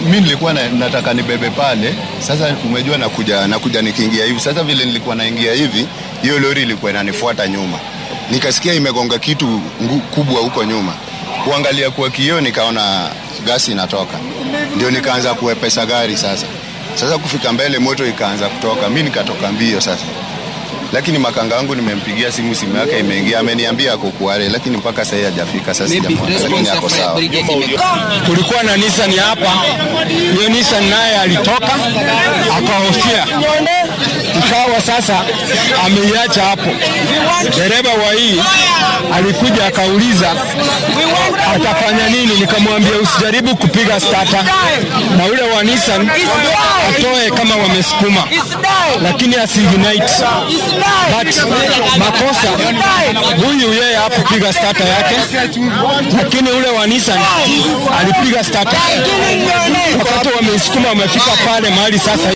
mi nilikuwa na, nataka nibebe pale. Sasa umejua nakuja, nakuja nikiingia hivi. Sasa vile nilikuwa naingia hivi, hiyo lori ilikuwa inanifuata nyuma, nikasikia imegonga kitu ngu, kubwa huko nyuma. Kuangalia kwa kioo, nikaona gasi inatoka, ndio nikaanza kuepesa gari sasa. Sasa kufika mbele, moto ikaanza kutoka, mi nikatoka mbio sasa lakini makanga wangu nimempigia simu, simu yake imeingia, ameniambia ako Kwale, lakini mpaka sasa hajafika. Sasa sijamwona, lakini ako sawa. Kulikuwa na Nissan hapa, hiyo Nissan naye alitoka akahofia, ikawa sasa ameiacha hapo. Dereva wa hii alikuja akauliza atafanya nini, nikamwambia usijaribu kupiga starter, na ule wa Nissan atoe kama wamesukuma, lakini asiignite but makosa huyu yeye hakupiga starter yake, lakini ule wa Nissan alipiga starter. Wakati wameisukuma wamefika pale mahali sasa